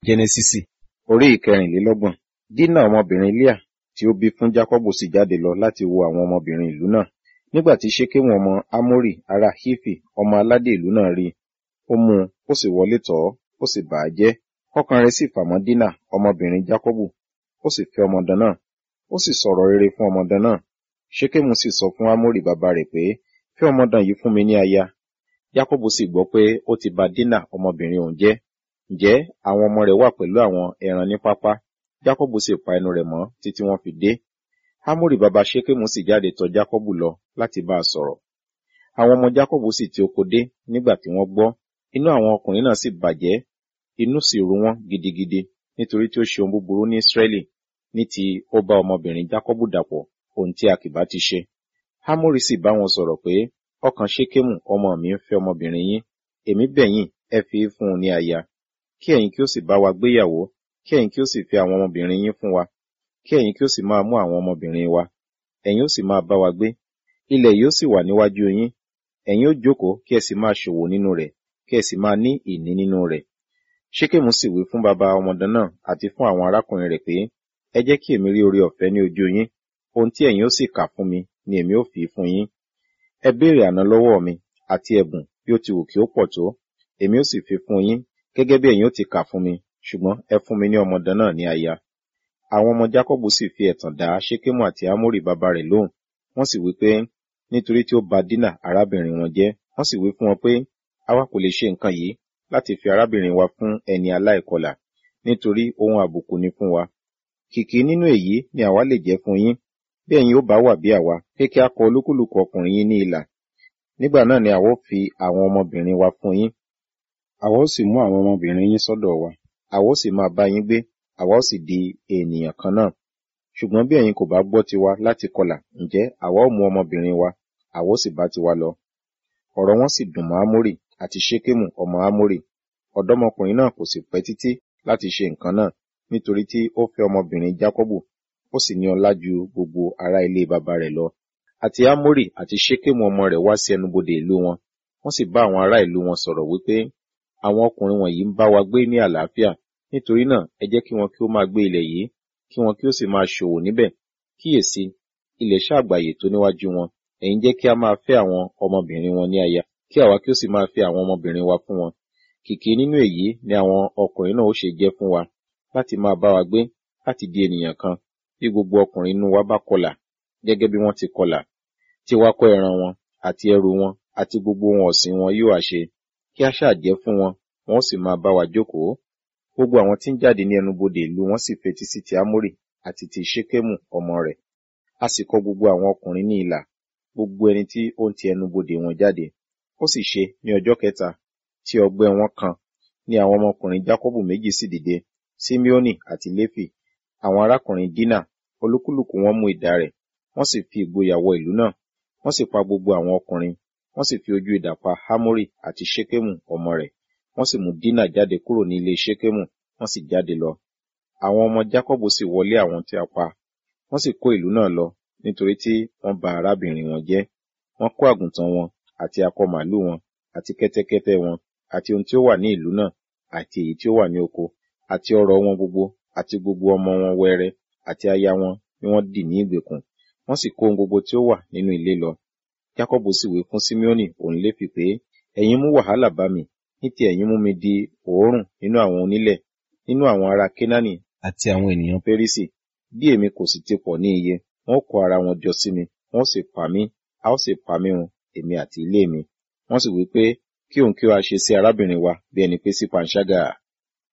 jẹnẹsísì orí ìkẹrìnlélọ́gbọ̀n dínà ọmọbìnrin leah tí ó bí fún jákọ́bù sì jáde lọ láti wo àwọn ọmọbìnrin ìlú náà nígbà tí ṣékémù ọmọ ámórì ará hífì ọmọ aládé ìlú náà rí i ó mú un ó sì wọlé tọ̀ ọ́ ó sì bà á jẹ́ ọkàn rẹ̀ sì fà mọ́ dínà ọmọbìnrin jákọ́bù ó sì fẹ́ ọmọdé náà ó sì sọ̀rọ̀ rere fún ọmọdé náà ṣékémù sì sọ fún ámórì bàbá rẹ̀ pé fẹ́ ọmọdé yìí fún mi ní aya jákọ́bù sì gbọ́ pé ó ti bà dínà ọmọbìnrin òun jẹ́ ǹjẹ́ àwọn ọmọ rẹ̀ wà pẹ̀lú àwọn ẹran ní pápá jákọ́bù sì pa ẹnu rẹ̀ mọ́ títí wọ́n fi dé hámórì bàbá ṣékémù sì jáde tọ̀ jákọ́bù lọ láti bá a sọ̀rọ̀ àwọn ọmọ jákọ́bù sì ti oko dé nígbà tí wọ́n gbọ́ inú àwọn ọkùnrin náà sì bàjẹ́ inú sì ru wọ́n gidigidi nítorí tí ó ṣe ohun búburú ní ísírẹ́lì ní ti ó bá ọmọbìnrin jákọ́bù dàpọ̀ ohun tí a kì bá ti ṣe hámórì sì bá wọn sọ̀rọ̀ pé ọkàn ṣékémù ọmọ mi ń fẹ́ ọmọbìnrin yín èmi bẹ̀ yín ẹ fi í fún un ní aya kí ẹ̀yin kí ó sì bá wa gbéyàwó kí ẹ̀yin kí ó sì fi àwọn ọmọbìnrin yín fún wa kí ẹ̀yin kí ó sì máa mú àwọn ọmọbìnrin wa ẹ̀yin ó sì máa bá wa gbé ilẹ̀ yóò sì wà níwájú yín ẹ̀yin ó jókòó kí ẹ sì máa ṣòwò nínú rẹ̀ kí ẹ sì máa ní ìní nínú rẹ̀ ṣékèmù sì wí fún bàbá ọmọdé náà àti fún àwọn arákùnrin rẹ̀ pé ẹ jẹ́ kí èmi rí oore ọ̀fẹ́ ní ojú yín ohun tí ẹ̀yin ó sì kà fún mi ni èmi ó fi fún yín ẹ béèrè àná lọ́wọ́ mi àti ẹ̀bùn bí ó ti wù kí ó pọ̀ tó èmi ó sì fi fún yín gẹ́gẹ́ bí ẹ̀yin ó ti kà fún mi ṣùgbọ́n ẹ fún mi ní ọmọdé náà ní aya àwọn ọmọ jákọ́bù sì fi ẹ̀tàn dá ṣékémù àti ámórì bàbá rẹ̀ lóhùn wọ́n sì wí pé nítorí tí ó bà dínà arábìnrin wọn jẹ́ wọ́n sì wí fún wọn pé àwa kò lè ṣe nǹkan yìí láti fi arábìnrin wa fún ẹni aláìkọlà nítorí ohun àbùkù ni fún wa kìkì nínú èyí ni àwa lè jẹ́ fún yín bí ẹ̀yin ó bá wà bí àwa pé kí a kọ olúkúlùkù ọkùnrin yín ní ilà nígbà náà ni àwa ó fi àwọn ọmọbìnrin wa fún yín àwa ó sì mú àwọn ọmọbìnrin yín sọ́dọ̀ wa àwa ó sì máa bá yín gbé àwa ó sì di ènìyàn kan náà ṣùgbọ́n bí ẹ̀yin kò bá gbọ́ tiwa láti kọlà ǹjẹ́ àwa ó mú ọmọbìnrin wa àwa ó sì bá tiwa lọ ọ̀rọ̀ wọn sì dùn mọ́ ámórì àti ṣékémù ọmọ ámórì ọ̀dọ́mọkùnrin náà kò sì pẹ́ títí láti ṣe nǹkan náà nítorí tí ó fẹ́ ọmọbìnrin jákọ́bù ó sì ní ọlá ju gbogbo ará ilé bàbá rẹ̀ lọ àti ámórì àti ṣékémù ọmọ rẹ̀ wá sí ẹnubodè ìlú wọn wọ́n sì bá àwọn ará ìlú wọn sọ̀rọ̀ wípé àwọn ọkùnrin wọ̀nyí ń bá wa gbé ní àlàáfíà nítorí náà ẹ jẹ́ kí wọn kí ó máa gbé ilẹ̀ yìí kí wọn kí ó sì máa ṣòwò níbẹ̀ kíyèsí ilẹ̀ ṣàgbàyè tó níwájú wọn ẹ̀yin jẹ́ kí a máa fẹ́ àwọn ọmọbìnrin wọn ní aya kí àwa kí ó sì máa fẹ́ àwọn ọmọbìnrin wa fún wọn kìkì nínú èyí ni àwọn ọkùnrin náà ó ṣe jẹ́ fún wa láti máa bá wa gbé láti di ènìyàn kan bí gbogbo ọkùnrin inú wa bá kọlà gẹ́gẹ́ bí wọ́n ti kọlà tí wá kọ́ ẹran wọn àti ẹrù wọn àti gbogbo ohun ọ̀sìn wọn yóò àṣe kí a ṣáà jẹ́ fún wọn wọn ó sì máa bá wa jókòó gbogbo àwọn tí ń jáde ní ẹnubodè ìlú wọn sì fetí sí ti ámórì àti ti ṣékémù ọmọ rẹ̀ a sì kọ gbogbo àwọn ọkùnrin ní ilà gbogbo ẹni tí ó ń ti ẹnubodè wọn jáde ó sì ṣe ní ọjọ́ kẹta tí ọgbẹ́ wọn kan ní àwọn ọmọkùnrin jákọ́bù méjì sì dìde simeoni àti léfì àwọn arákùnrin dínà olúkúlùkù wọn mú idà rẹ̀ wọ́n sì fi ìgboyà wọ ìlú náà wọ́n sì pa gbogbo àwọn ọkùnrin wọ́n sì fi ojú idà pa hámórì àti ṣékémù ọmọ rẹ̀ wọ́n sì mú dínà jáde kúrò ní ilé ṣékémù wọ́n sì jáde lọ àwọn ọmọ jákọ́bù sì wọlé àwọn tí a pa wọ́n sì kó ìlú náà lọ nítorí tí wọ́n bà arábìnrin wọn jẹ́ wọ́n kó àgùntàn wọn àti akọ màálù wọn àti kẹ́tẹ́kẹ́tẹ́ wọn àti ohun tí ó wà ní ìlú náà àti èyí tí ó wà ní oko àti ọrọ̀ wọn gbogbo àti gbogbo ọmọ wọn wẹrẹ àti aya wọn ni wọ́n dì ní ìgbèkùn wọ́n sì kó ohun gbogbo tí ó wà nínú ilé lọ jákọ́bù sì wí fún simeoni òun léfì pé ẹ̀yin mú wàhálà bá mi ní ti ẹ̀yin mú mi di òórùn nínú àwọn onílẹ̀ nínú àwọn ará kénáánì àti àwọn ènìyàn pérísì bí èmi kò sì ti pọ̀ ní iye wọn kó ara wọn jọ sí mi wọn sì pa mí a ó sì pa mí run èmi àti ilé mi wọ́n sì wí pé kí òun kí ó a ṣe sí arábìnrin wa bí ẹni pé sí panṣágà